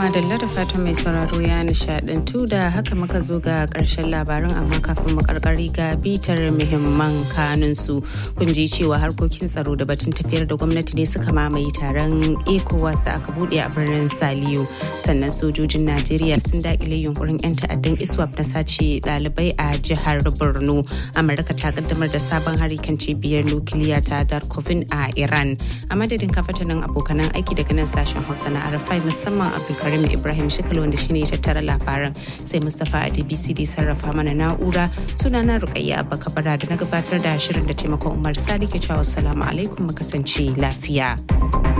madalla da fatan mai sauraro ya nishadantu da haka muka zo ga karshen labaran amma kafin mu karkari ga bitar muhimman kanun su kun ji cewa harkokin tsaro da batun tafiyar da gwamnati ne suka mamaye taron ecowas da aka bude a birnin saliyo sannan sojojin najeriya sun dakile yunkurin yan ta'addan iswap na sace dalibai a jihar borno amurka ta kaddamar da sabon hari kan cibiyar nukiliya ta darkovin a iran a madadin kafatanin abokanan aiki daga nan sashen hausa na arafai musamman abdulkarim ibrahim shikal wanda shine ya tattara labaran sai mustapha adbc da sarrafa mana na'ura suna na rukayya abba kabara da na gabatar da shirin da taimakon umar sadi ke cewa assalamu alaikum mu kasance lafiya.